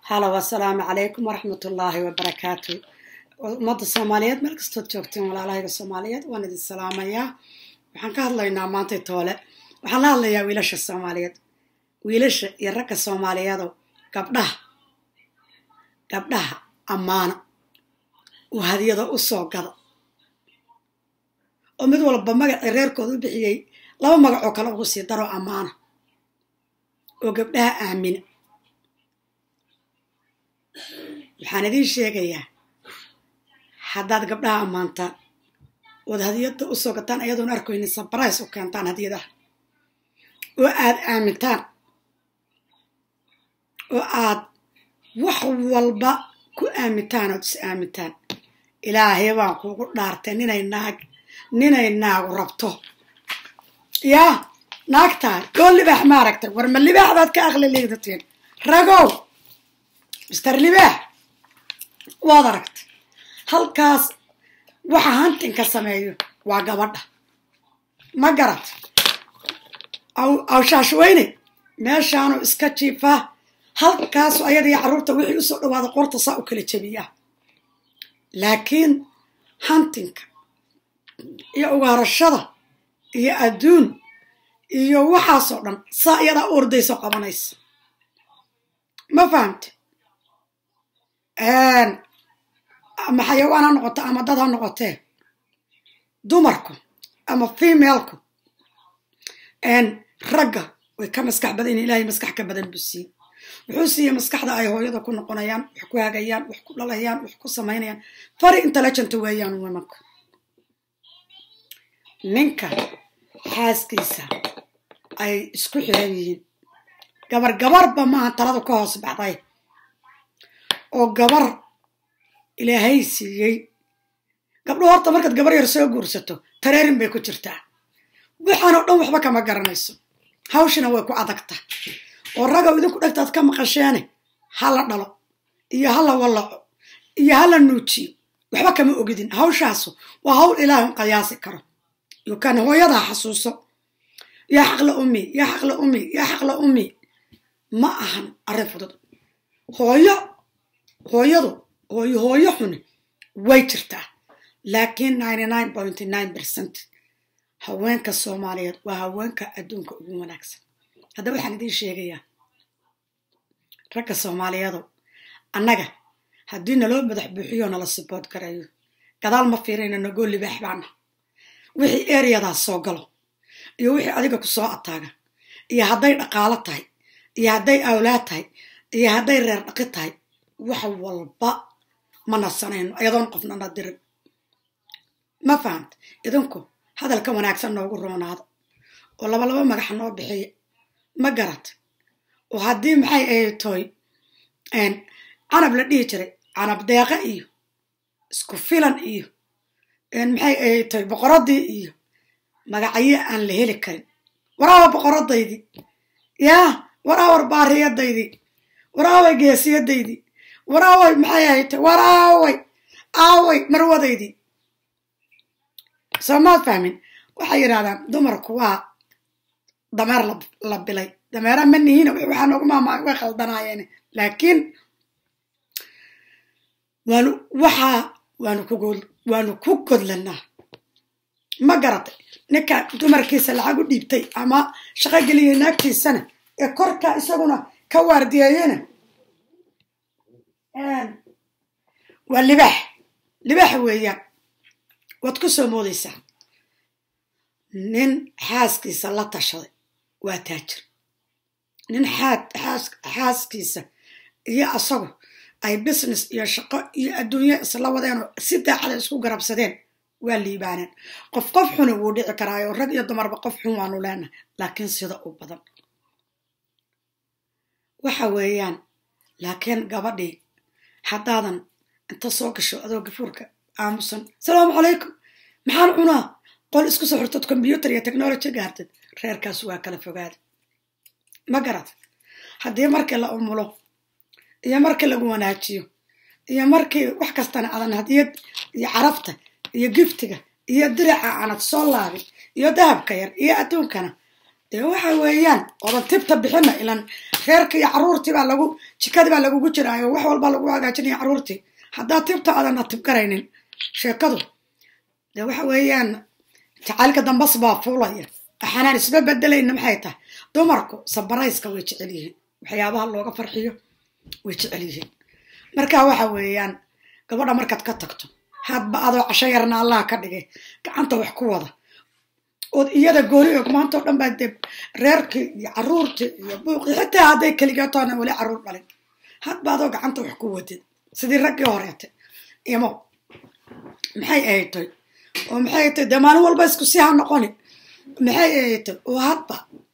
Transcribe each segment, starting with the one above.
halow assalaamu calaykum waraxmatullaahi wabarakaatu ummadda soomaaliyeed meel kastood joogteen walaalahayga soomaaliyeed waan idin salaamayaa waxaan ka hadlaynaa maantay toole waxaan la hadlayaa wiilasha soomaaliyeed wiilasha iyo ragga soomaaliyeedow gabdhaha gabdhaha ammaana oo hadiyado u soo gada oo mid walba magacii reerkooda u bixiyey laba magacoo kale ugu sii daroo ammaana oo gabdhaha aamina waxaan idiin sheegayaa haddaad gabdhaha ammaantaan ood hadiyada u soo gataan ayadoon arkoynin sabrais u keentaan hadiyadaha oo aad aamintaan oo aad wax walba ku aamintaan ood is aamintaan ilaahay baan kuugu dhaartay ninay naag ninay naagu rabto yaa naagtahay oo libaax ma aragtay war ma libaaxdaad ka aqli liidatiin ragow mister libaax waad aragtay halkaas waxa hantinka sameeyo waa gabadha ma garat awshaashweyne meeshaanu iska jiifaa halkaasu ayadii carruurta wixii usoo dhawaada qorta saa u kala jebiyaa laakiin hantinka iyo ugaarashada iyo adduun iyo waxaasoo dhan saa iyadaa u ordayso qabanaysa ma fahamte ama xayawaan ha noqoto ama dad ha noqotee dumarku ama femaleku ragga way ka maskax badan in ilaahay maskax ka badan buu siiyey wuxuu siiyey maskaxda ay hooyada ku noqonayaan wax ku hagayaan wax ku dhalayaan wax ku samaynayaan fari intelligent weeyaan wimanku ninka xaaskiisa ay isku xiran yihiin gabar gabarba maaha taladu ka hoos baxday oo gabar ilaahay siiyey gabdhuhu horta markaad gabar yar soo guursato tareerin bay ku jirtaa waxaanoo dhan waxba kama garanayso hawshina way ku adagta oo ragow idinku dhegtaad ka maqasheene ha la dhalo iyo ha la wallaco iyo ha la nuujiyo waxba kama ogidin hawshaasu waa hawl ilaahun qayaasi karo yukan hooyadaa xasuuso yaa xaqla ummi yaa xaqla ummi yaa xaqla ummi ma ahan arrin fudud hooyo hooyadu hooyo hooyo xuni way jirtaa laakiin percent haweenka soomaaliyeed waa haweenka adduunka ugu wanaagsan haddaba waxaan idiin sheegayaa ragga soomaaliyeedo annaga haddii naloo madax buuxiyo nala sibood garayo gadaal ma fiirayna nagoo libaax baana wixii ereyadaas soo galo iyo wixii adiga ku soo ataaga iyo hadday dhaqaalo tahay iyo hadday awlaad tahay iyo hadday reer dhaqi tahay wax walba ma nasanayno ayadoon qofnana dirin ma fahamta idinku hadalka wanaagsan noogu roonaado oo labalaba magax noo bixiya ma garat oo haddii maxay ahayd toy canab la dhihi jiray canab deeqa iyo isku filan iyo maxay ahayd toy boqoradii iyo magacyo aan la heli karin waraawa boqoradaydii yaa waraawar baariyadaydii waraaway geesiyadaydii waraaway maxay ahayd toy waraaway aaway marwadaydii soo maad fahmin waxay yidhahdaan dumarku waa dameer la bilay dameera ma nihiina waxaa noogu maama way khaldanaayeen laakiin waanu waxaa waanu ku waanu ku godlanaa ma garatay ninka dumarkiisa lacag u dhiibtay ama shaqo geliyay naagtiisana ee korka isaguna ka waardiyeeyena waa libaax libaax weeyaan waad ku soo moodaysaa nin xaaskiisa la tashaday waa taajir nin xaaskiisa iyo asagu ay business iyo shaqo iyo adduunyo isla wadeenoo si daacada isku garabsadeen waa liibaaneen qof qof xuna wuu dhici karaayo rag iyo dumarba qof xun waanu leenahay laakiin sida u badan waxa weeyaan laakiin gabadhii haddaadan inta soo gasho adoo gafuurka aamusan asalaamu calaykum maxaan cunaa qol isku soo xirtad combyuter iyo technology gaartid reerkaas waa kala fogaada ma garata haddii markii la umulo iyo markii lagu wanaajiyo iyo markii wax kastana adan hadiyad iyo carabta iyo giftiga iyo diraca aanad soo laabin iyo dahabka yar iyo adduunkana dee waxa weeyaan oodan tibta bixina ilan reerka iyo caruurtii baa lagu jikadii baa lagugu jiraayo wax walbaa lagu hagaajinaya caruurtii haddaa tibta aadana tibgaraynin sheekadu dee waxa weeyaan jacaylka dambas baa fuulaya waxaanaan isba bedelayna maxay tahay dumarku sabarayska way jecel yihiin waxyaabaha looga farxiyo way jecel yihiin marka waxa weeyaan gabadha markaad ka tagto hadba adoo casho yarna allah ka dhigay gacanta wax ku wada ood iyada gooni og maanta o dhan baa dee reerkii iyo caruurtii iyo buuqii xitaa hadday keligaatoona weli caruur dhalin hadba adoo gacanta wax ku wadid sidii raggii horeete imo maxay ahaytoy oo maxay ahaytoy dee maalin walba isku si ha noqoni maxay ahaytoy oo hadba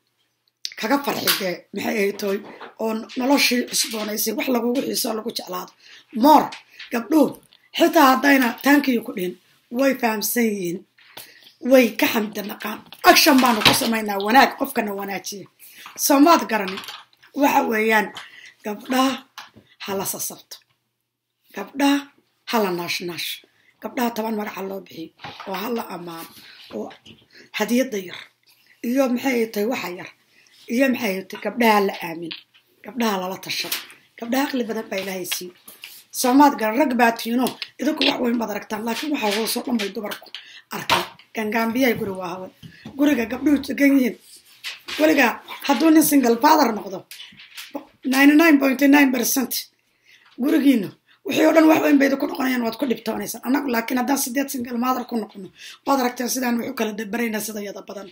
kaga farxi dee maxay ahaytoy oo noloshii cusboonaysay wax lagugu xiiso lagu jeclaado moor gabdhuhu xitaa haddayna taankiyo ku dhihin way fahamsan yihiin way ka xamda naqaan action baanu ku samaynaa wanaag qofkana wanaajiya soomaad garanin waxa weeyaan gabdhaha ha la sasabto gabdhaha ha la naashnaash gabdhaha toban magaca loo bixiyo oo ha la ammaano oo hadiyadda yar iyo maxay tahay waxa yar iyo maxay tahay gabdhaha la aamin gabdhaha lala tashado gabdhaha aqli badan baa ilaahay siiyo soomaad garan rag baa tiino idinku wax weyn baad aragtaan laakiin waxa hoosoo dhan bay dumarku arkaan gangaambiyay guri waa hawan guriga gabdhuhu degan yihiin weligaa hadduu nin single father noqdo ninety nine point nine percent gurigiina wixii oo dhan wax weyn bayda ku noqonayaan waad ku dhibtoonaysaan annagu laakiin haddaan sideed single mother ku noqono waad aragteen sidaan wax u kala dabarayna sida yada badan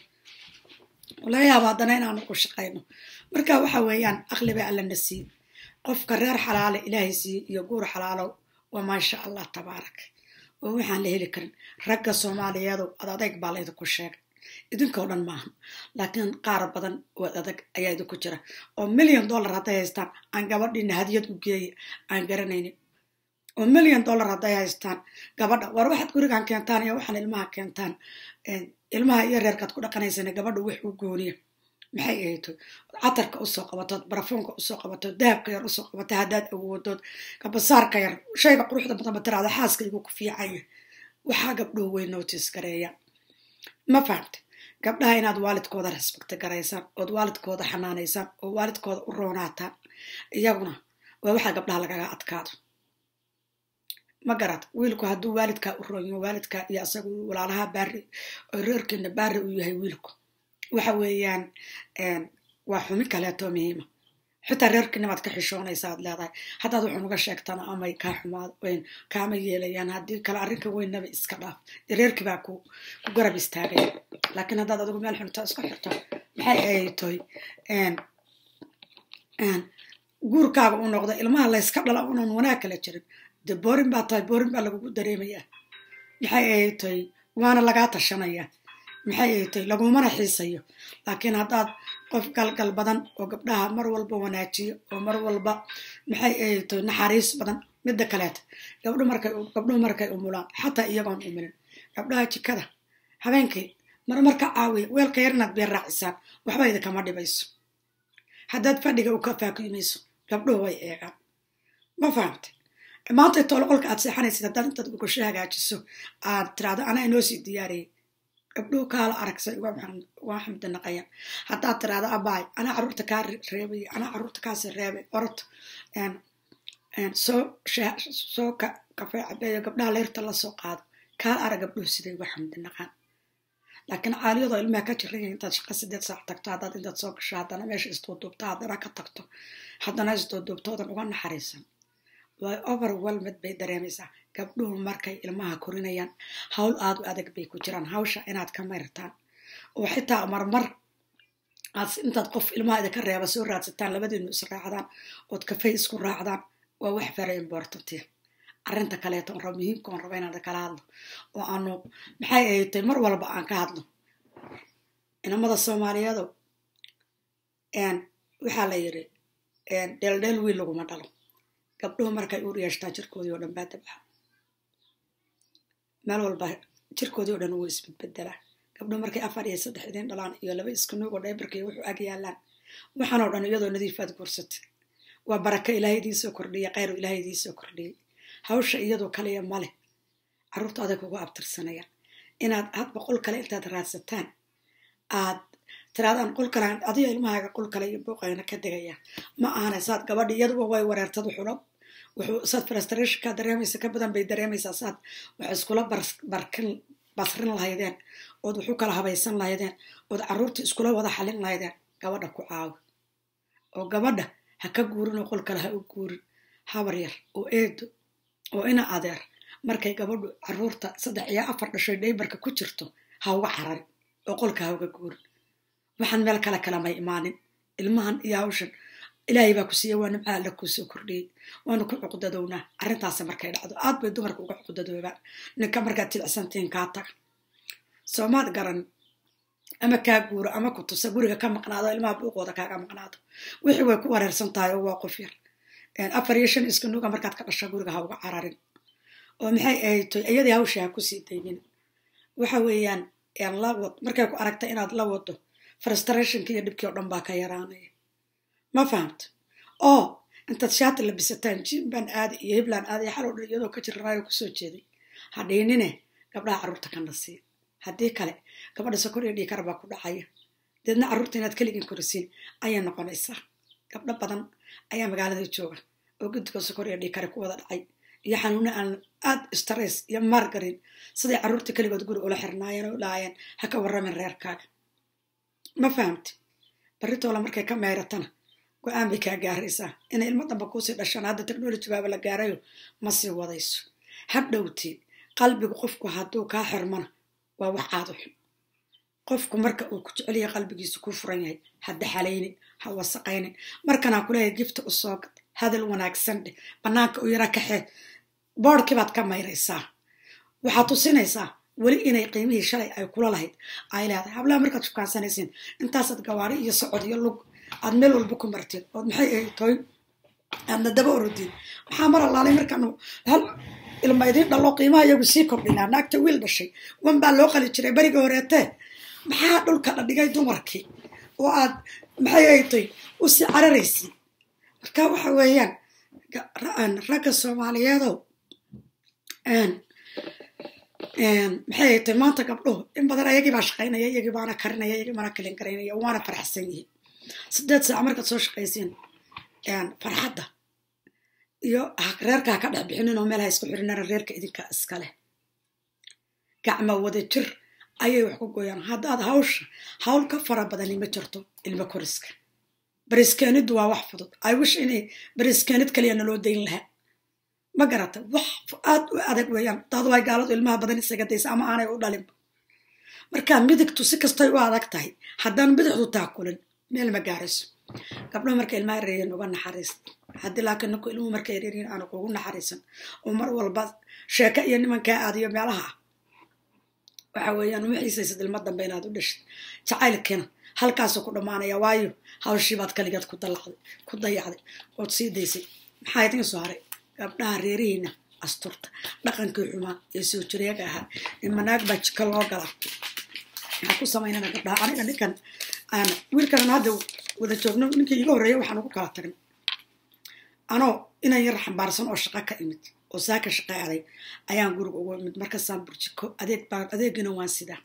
laga yaaba haddana inaanu ku shaqayno marka waxa weeyaan aqli bay allana siiye qofka reer xalaale ilaahay siiye iyo guur xalaalo waa maasha allah tabaarak oo waxaan la heli karin ragga soomaaliyeedu ad adayg baa laydinku sheegay idinkoo dhan maaha laakiin qaar badan oo adag ayaa idinku jira oo milyan dollar hadday haystaan aan gabadhiina hadiyad u geeya aan garanaynin oo milyan dollar hadday haystaan gabadha war waxaad gurigan keentaan iyo waxaan ilmaha keentaan ilmaha iyo reerkaad ku dhaqanaysana gabadha wax u gooniya maxay ahayto catarka usoo qabatood barafoonka usoo qabatood dahabka yar usoo qabato haddaad awoodood kabasaarka yar shayga quruxda badan ba tiraada xaaskaygu ku fiicanya waxaa gabdhuhu way notice gareeyaan ma fahamta gabdhaha inaad waalidkooda respecto garaysaan ood waalidkooda xanaanaysaan oo waalidkooda u roonaataan iyaguna waa waxaa gabdhaha lagaga adkaado ma garad wiilku hadduu waalidkaa u roonyo waalidkaa iyo asagu walaalaha baari oo reerkiina baari uu yahay wiilku waxa weeyaan waa xumi kaleeto muhiima xitaa reerkiinamaad ka xishoonaysa aad leedahay haddaad waxun uga sheegtana amay kaa xumaad kaama yeelayaan haddii kale arrinka weynaba iska dhaaf reerkii baa ku garab istaagaya laakiin haddaad adigu meel xunta isku xirto maxay ahaytoy guurkaaga u noqdo ilmaha layska dhala unan wanaag kala jirin de boorin baa tahay boorin baa lagugu dareemayaa maxay ahaytoy waana lagaa tashanaya maxay ahaytoy lagumana xiisayo laakiin haddaad qof galgal badan oo gabdhaha mar walba wanaajiyo oo mar walba maxay ahaytoy naxariis badan midda kaleeta gabdhu markay gabdhuhu markay umulaan xataa iyagoon umulin gabdhaha jikada habeenkii marmarka caawiya weelka yar inaad beer raacisaan waxba idinkama dhibayso haddaad fadhiga u ka faakiimayso gabdhuhu way eegaan ma fahamtay maanta tooloqolka aad seexanaysid haddaad intaad gogosho hagaajiso aad tiraahdo anaa inoo sii diyaariyay gabdhuhu kaala aragsay waa xamdi naqayan haddaad tiraahdo abaay anaa carruurta kaa reebay anaa carruurta kaasi reebay orod soo soo kafee cabeeyo gabdhaha leyrta la soo qaado kaala arag gabdhuhu siday uga xamdi naqaan laakiin caaliyadoo ilmaha ka jiran yahay intaad shaqa sideed saac tagto haddaad intaad soo gasho haddana meesha isduuduubta haddana ka tagto haddana isduuduubtoodan uga naxariisan way overwelmed bay dareemaysaa gabdhuhu markay ilmaha korinayaan hawl aad u adag bay ku jiraan hawsha inaad ka mayrtaan oo xitaa marmar aad intaad qof ilmaha idinka reeba soo raadsataan labadiinu is raacdaan ood kafay isku raacdaan waa wax very importantia arrinta kaleeto on raba muhiimka on raba inaan kala hadlo oo aanu maxay ahaytay mar walba aan ka hadlo inamada soomaaliyeedo waxaa la yidhi dheeldheel wiil laguma dhalo gabdhuhu markay uur yeeshtaan jirkoodii oo dhan baa dabxa meel walba jirkoodii o dhan wuu isbedbedelaa gabdhuhu markay afar iyo saddex idin dhalaan iyo laba iskunuug oo dhaybarka iyo wuxuu ag yaalaan waxaanoo dhan iyadoo nadiifaad guursatay waa baraka ilaahay idiin soo kordhiyay khayru ilaahay idiin soo kordhiyay hawsha iyadoo kaliya male carruurta adag ugu abtirsanayaan inaad had boqol kale intaad raadsataan aad tiraadaan qol kale adiga ilmahaaga qol kale iyo buuqayna ka degaya ma ahana saad gabadhi iyaduba way wareertad wuxuula wuxuu saad frustrationka dareemaysa ka badan bay dareemaysaa saad wax iskula barkin basrin lahaydeen ood wuxu kala habaysan lahaydeen ood carruurta iskula wada xalin lahaydeen gabadha ku caawi oo gabadha ha ka guurin oo qol kale ha u guurin habar yar oo eedo oo ina adeer markay gabadhu carruurta saddex iyo afar dhashay dhaybarka ku jirto ha uga cararin oo qolka ha uga guurin waxaan meel kale kalamay imaanin ilmahan iyo hawshan ilaahay baa ku siiya waa nimca alla kuu soo kordhiyey waanu ku cuqdadownaa arrintaasi markay dhacdo aad bay dumarka uga cuqdadoobaan ninka markaad jilicsantiin kaa taga soomaad garan ama kaa guuro ama ku tusa guriga ka maqnaado ilmaha buuqooda kaaga maqnaado wixii way ku wareersan tahay oo waa qof yar afar iyo shan iska nuga markaad ka dhasha guriga ha uga cararin oo maxay ahayd toy iyadii hawsha ha kusii daymin waxa weeyaan la wad markay ku aragta inaad la wado frustrationki iyo dhibkii oo dhan baa ka yaraanaya ma fahamta oo intaad shaati labisataan jimbaan aada iyo hiblaan aada iyo xalow dhan iyadoo ka jiranayo kusoo jeeday ha dhiinine gabdhaha carruurta ka nasiib haddii kale gabadha sokor iyo dhiikar baa ku dhacaya deedna carruurta inaad keligin korisiin ayay noqonaysaa gabdho badan ayaa magaalada jooga oo guddiga sokor iyo dhiikare ku wada dhacay iyo xanuuna aan aad stress iyo maargarin siday carruurta keligood guri ula xirnaayeen oo laayeen ha ka warramin reerkaaga ma fahamti barritoola markay ka meyratana go-aan bay kaa gaaraysaa inay ilmo damba kuusii dhashaan hadda technology baaba la gaarayo ma sii wadayso ha dhowtii qalbigu qofku hadduu kaa xirmana waa wax aada xun qofku marka uu ku jecelyahay qalbigiisu ku furan yahay ha daxalaynin ha wasaqaynin markanaa kuleeyahay gifta u soo gad hadal wanaagsan dheh bannaanka u yara kaxee boodhkii baad ka mayraysaa waxaad tusinaysaa weli inay qiimihii shalay ay kula lahayd ay leedahay hablaha markaad shukaansanaysiin intaasaad gawaari iyo socod iyo lug aad meel walba ku martiin ood maxay ahayd toy aadna daba orodin waxaa mar allaalay markaanu hal ilma idiin dhalo qiimaha iyagu sii kordhinaa naagta wiil dhashay wan baa loo qali jiray beriga horeetee maxaa dhulka la dhigay dumarkii oo aad maxay aytay u sii cararaysi marka waxa weeyaan ragga soomaaliyeedow maxay aytay maanta gabdhuhu in badan ayagii baa shaqaynaya iyagii baana karinaya iyagii baana kalin garaynaya waana farxsan yihiin sideed saac markaad soo shaqaysiin farxadda iyo reerkaa ka dhex bixinin oo meelha isku xirinara reerka idinka iskaleh gacma wada jir ayay wax ku gooyaan haddaad hawsha hawl ka fara badani ma jirto ilmo koriska bariskeeniddu waa wax fudud ay wish inay bariskeenid kaliya naloo dayn lahaa ma garata wax aad u adag weeyaan daadu ay gaaladu ilmaha badan isaga daysa ama aanay u dhalinba markaa midigtu si kastay u adag tahay haddaan bidixdu taakulin meel ma gaarayso gabdhaha marka ilmaha yareeyeen uga naxariista haddii laakiin ninku ilmuhu marka yareeriin aanu kugu naxariisan oo mar walba sheeko iyo nimankaa aadiyo meelaha ah waxa weeyaan uma xiisaysid ilmo dambe inaad u dhashid jacaylkiina halkaasuu ku dhammaanaya waayo hawshiibaad kaligeed ku dalacday ku dayacday ood sii daysay maxaa idiin soo haray gabdhaha reerihiina asturta dhaqankii xumaa ee soo jireega ahaa imanaag baa jika loo galaa maxaa ku samaynana gabdhaha aniga ninkan aan wiilkanan hadda wada joogno ninkii iga horreeya waxaan ugu kala tagnay anoo inan yar xambaarsan oo shaqo ka imid oo saaka shaqa aday ayaan guriga ugu imid markaasaan burjiko adeeg baan adeegina waan sidaa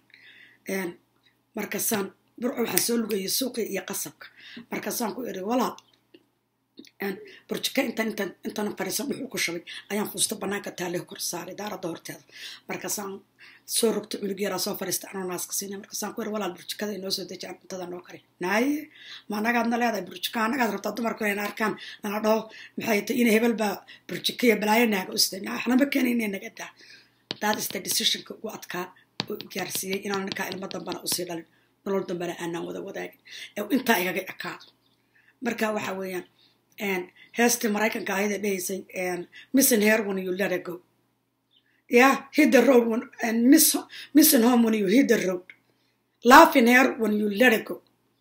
markaasaan burco waxaan soo lugayay suuqii iyo qasabka markaasaan ku iri walaal burjiko intan intan intan fadhiisan dhuxuu ku shabay ayaan fuusta banaanka taale kor saaray daaradda horteeda markaasaan soo rogta cunug yaraa soo fadhiista anoo naaska siinay markaasaan ku iri walaal burjikada inoo soo deji aan cuntada noo kari naaye ma anagaadna leedahay burjiko anagaad rabtaa dumarku inayna arkaan nana dhaho maxay tay ina hebel baa burjiko iyo balaayo naaga u siday waxnaba keenayna naga daa daad ista decisionka ugu adkaa oo gaarsiiyey inaan ninkaa ilmo dambana usii dhalin nolol dambana aanaan wada wadaagin ee intaa igaga ekaado marka waxa weeyaan heestii maraykanka ahayda dhehaysay missing hair when you let it go yeah hit the road when, and miss, missing home when you hit the road laughing hair when you let it go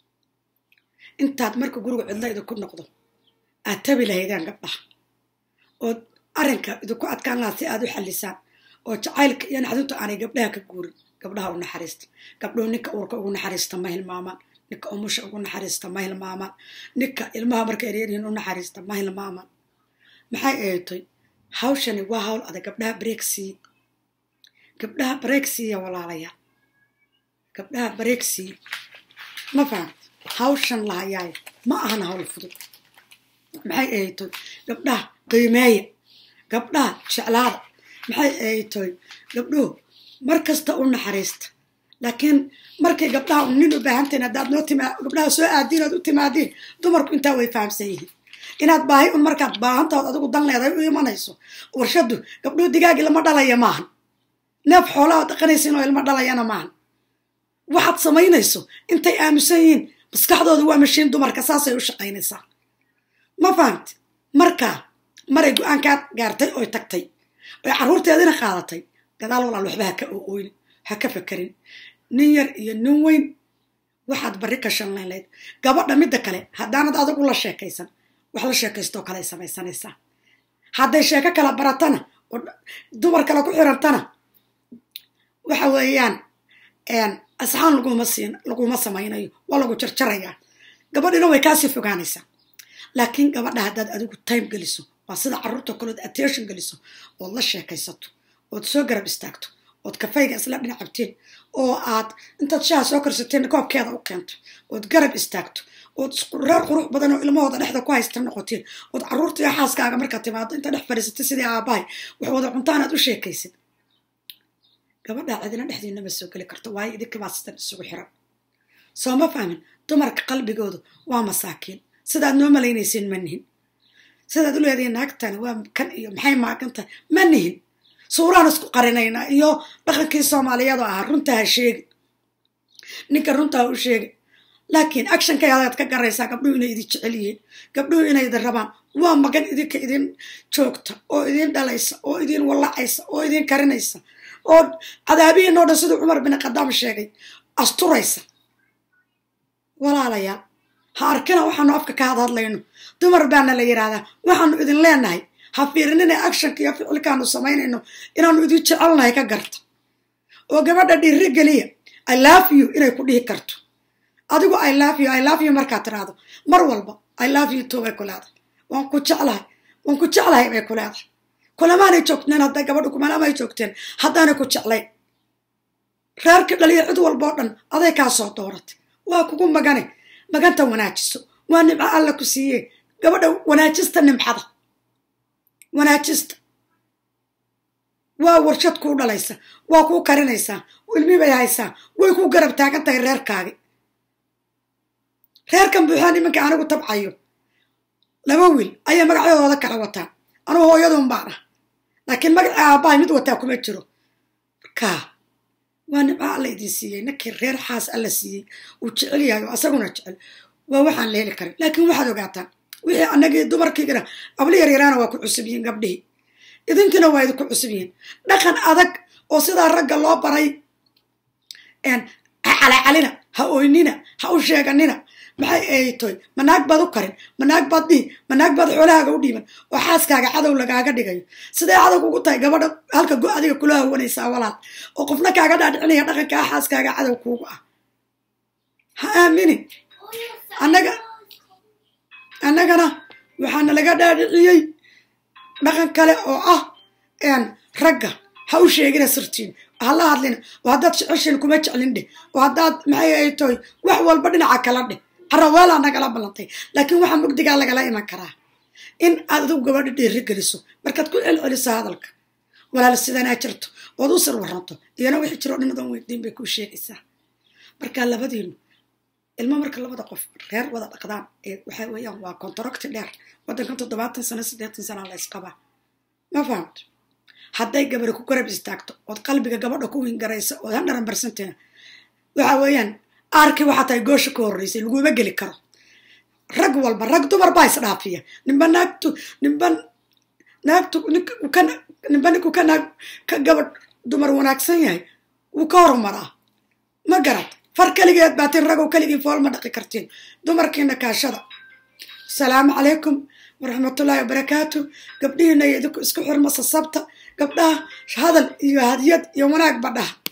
intaad marka guriga cidla idinku noqdo aad tabi lahaydaan gabdhaha ood arrinka idinku adkaan lahaa si aad u xallisaan oo jacaylka iyo naxdintu aanay gabdhaha ka guurin gabdhaha u naxariista gabdhuhu ninka uurka ugu naxariista ma hilmaamaan ninka umusha ugu naxariista ma hilmaamaan ninka ilmaha markay reeryihiin u naxariista ma hilmaamaan maxay eetay hawshani waa hawl adag gabdhaha bareegsii gabdhaha bareegsiiya walaalayaal gabdhaha bareegsii ma fahamta hawshan lahayaay ma ahan hawl fudud maxay ahaytoy gabdhaha qiimeeya gabdhaha jeclaada maxay ahaytoy gabdhuhu mar kasta u naxariista laakiin markay gabdhaha un nin u baahantahin haddaad noo tima gabdhaha soo aadiin ood u timaadiin dumarku intaa way fahamsan yihiin inaad baahi un markaad baahantaod adigu dan leedahay u imanayso warshadu gabdhuhu digaag ilma dhalaya maahan neef xoolaha dhaqanaysin oo ilma dhalayana maahan waxaad samaynayso intay aamusan yihiin maskaxdooda waa mashiin dumarka saasay u shaqaynaysaa ma fahamti markaa maray go-aankaa gaartay oy tagtay oy carruurteedina qaadatay gadaal walaal waxba ha ka ooyni ha ka fakerin nin yar iyo nin weyn waxaad barri ka shanlayn layd gabadha midda kale haddaanad adigu la sheekaysan wax la sheekaystoo kale ay samaysanaysaa hadday sheeko kala baratana oo dumar kale ku xirantana waxa weeyaan asxaan laguma siin laguma samaynayo waa lagu jarjarayaa gabadhina way kaasii fogaanaysaa laakiin gabadha haddaad adigu time geliso waa sida carruurta kaleod attention geliso ood la sheekaysato ood soo garab istaagto ood kafayga isla dhinacabteen oo aad intaad shaha soo karsateen koobkeeda u keento ood garab istaagto ood reer qurux badan oo ilmahooda dhexda ku haysta noqoteen ood carruurta iyo xaaskaaga markaad timaado inta dhex fadhiisatay sidii aabbahay wax wada cuntaan aad u sheekaysid gabadhaa cidina dhexdiina ma soo geli karto waayo idinkibaa sidan isugu xiran soo ma fahmin dumarka qalbigoodu waa masaakiin sidaad noo malaynaysiin ma nihin sidaad u leedihiin naagtani waa kan iyo maxay maagan tahay ma nihin suuraan isku qarinaynaa iyo dhaqankii soomaaliyadu ahaa runtaa ha sheegi ninka runtaa u sheegi laakiin actionkay adaad ka garaysaa gabdhuhu inay idin jecel yihiin gabdhuhu inay idin rabaan waa magan idinka idin joogta oo idin dhalaysa oo idin wallacaysa oo idin karinaysa oo cadaabihiinoo dhan siduu cumar bin khadaam sheegay asturaysa walaalayaal ha arkina waxaanu afka ka had hadlayno dumar baana la yidhaahdaa waxaanu idin leenahay ha fiirinina actionka iyo ficilkaanu samaynayno inaanu idin jecelnahay ka garta oo gabadha dhiiri geliya i love you inay ku dhihi karto adigu i love you i love you markaad tiraahdo mar walba i love you too bay ku leedahay waan ku jeclahay waan ku jeclahay bay ku leedahay kulamaanay joogteen hadday gabadhu kumalamaay joogteen haddaanay ku jeclayn reerka dhaliya cid walboo dhan aday kaa soo dooratay waa kugu magane maganta wanaajiso waa nimco alla ku siiyee gabadha wanaajista nimcada wanaajista waa warshad kuu dhalaysa waa kuu karinaysaa ilmi bay haysaa way ku garab taagan tahay reerkaagi reerkan buuxaa nimanka anigu tabcayo laba wiil ayay magacyadooda kala wataan anugu hooyadun baan ah laakiin magaca aabbahay mid wataa kuma jiro markaa waa nimco alla idin siiyey ninkii reer xaas alla siiyey uu jecel yahay oo asaguna jecel waa waxaan la heli karin laakiin waxaad ogaataan wixii annagii dumarkiigana abli yaryaraana waa ku cusub yihiin gabdhihii idinkiina waa idinku cusub yihiin dhaqan adag oo sidaa ragga loo baray ha calacalina ha oynina ha u sheeganina maxay aytoy manaag baad u karin manaag baad dhihi manaag baad xoolahaaga u dhiiban oo xaaskaaga cadow lagaaga dhigayo siday cadow kugu tahay gabadha halka go adiga kula hawanaysaa walaal oo qofna kaaga dhaadhicinaya dhaqankaa xaaskaaga cadow kuugu ah ha aaminin annaga annagana waxaana laga dhaadhiciyey dhaqan kale oo ah ragga ha u sheegina sirtiin hala hadlina oo haddaad jeceshin kuma jeclin dheh oo haddaad maxay ay tahay wax walba dhinaca kala dheh haraweelaa nagala ballantay laakiin waxaa mugdigaa lagala iman karaa in aad adigu gabadha dhiiri geliso markaad ku celceliso hadalka walaal sidanaa jirto ood u sir waranto iyana wixii jiroo dhinadan weydiin bay kuu sheegaysaa markaa labadiinu ilmo marka labada qof reer wada dhaqdaan ee waxa weeyaan waa kontaracti dheer waddankan toddobaatan sano siddeetan sana la ysqabaa ma fahamto hadday gabadha ku garab istaagto ood qalbiga gabadha ku wingaraysa ood handharan barsantina waxa weeyaan aarkii waxaa tahay goosha ka horreysay laguma geli karo rag walba rag dumar baa isdhaafiya nimba naagtu nimba naagtu nimba ninku ka naag ka gabadh dumar wanaagsan yahay wuu ka horumaraa ma garad far keligeed baatiin ragow keligii fool ma dhaqi kartiin dumarkiina kaashada asalaamu calaykum waraxmatullaahi wabarakaatu gabdhihiina iyo idinku isku xirma sasabta gabdhaha hadal iyo hadiyad iyo wanaag badhaha